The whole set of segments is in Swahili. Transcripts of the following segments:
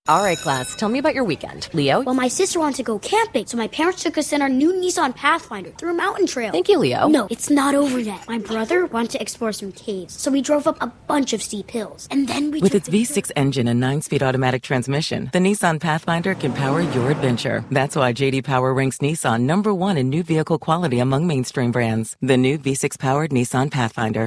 All right, class, tell me about your weekend. Leo? Well, my sister wanted to go camping, so my parents took us in our new Nissan Pathfinder through a mountain trail. Thank you, Leo. No, it's not over yet. My brother wanted to explore some caves, so we drove up a bunch of steep hills. And then we With took its the V6 engine and 9-speed automatic transmission, the Nissan Pathfinder can power your adventure. That's why JD Power ranks Nissan number one in new vehicle quality among mainstream brands. The new V6-powered Nissan Pathfinder.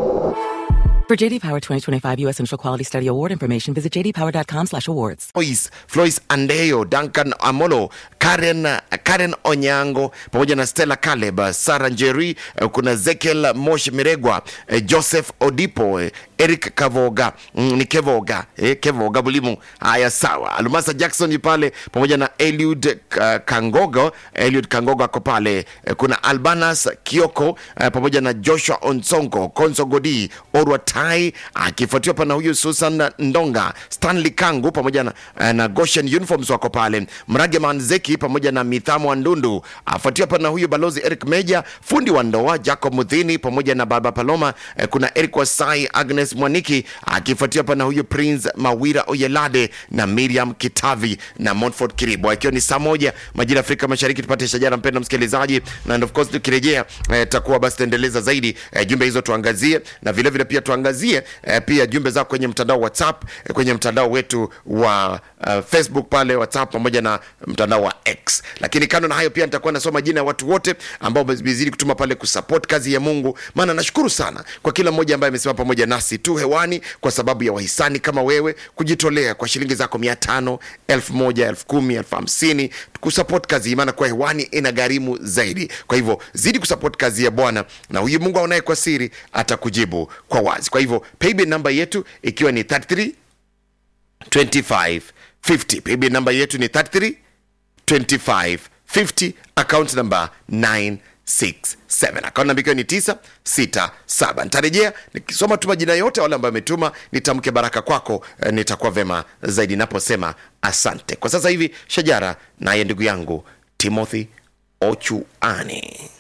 For JD Power 2025 U.S. Initial Quality Study Award information, visit jdpower.com/awards. Flois, Flois Andeyo, Duncan Amolo, Karen, Karen Onyango pamoja na Stella Caleb, Sara Njeri, eh, kuna Zekiel Moshi Miregwa, eh, Joseph Odipo, eh, Eric Kavoga, mm, ni Kevoga, eh, Kevoga Bulimu. Haya, sawa. Almasa Jackson yu pale pamoja na Eliud uh, Kangogo, Eliud Kangogo ako pale. Eh, kuna Albanas Kioko eh, pamoja na Joshua Onsongo, Konso Godi, Orwa Tai akifuatiwa pa na huyu Susan Ndonga, Stanley Kangu pamoja na, eh, na Goshen Uniforms wako pale. Mrage Manzeki pamoja na Mithamo wa Ndundu afuatiwa pa na huyu Balozi Eric Meja, fundi wa ndoa Jacob Mudhini pamoja na Baba Paloma. Eh, kuna Eric Wasai, Agnes Mwaniki akifuatiwa pa na huyu Prince Mawira Oyelade na Miriam Kitavi na Montfort Kiribo, ikiwa ni saa moja majira ya Afrika Mashariki. Tupate shajara, mpendwa msikilizaji, na and of course tukirejea eh, takuwa basi taendeleza zaidi eh, jumbe hizo tuangazie, na vile vile pia tuangazie eh, pia jumbe zako kwenye mtandao WhatsApp eh, kwenye mtandao wetu wa uh, Facebook pale WhatsApp pamoja na mtandao wa X. Lakini kando na hayo pia nitakuwa nasoma jina ya watu wote ambao wamezidi kutuma pale kusupport kazi ya Mungu, maana nashukuru sana kwa kila mmoja ambaye amesimama pamoja nasi tu hewani kwa sababu ya wahisani kama wewe kujitolea kwa shilingi zako mia tano, elfu moja, elfu kumi, elfu hamsini kusupport kazi hii, maana kwa hewani ina gharimu zaidi. Kwa hivyo zidi kusupport kazi ya Bwana na huyu Mungu aonaye kwa siri atakujibu kwa wazi. Kwa hivyo paybill namba yetu ikiwa ni 33 25 50. Paybill namba yetu ni 33 25 50, account number 967 akaunti namba ikiwa ni 967 nitarejea nikisoma tu majina yote wale ambao wametuma nitamke baraka kwako eh, nitakuwa vema zaidi naposema asante kwa sasa hivi shajara naye ndugu yangu timothy ochuani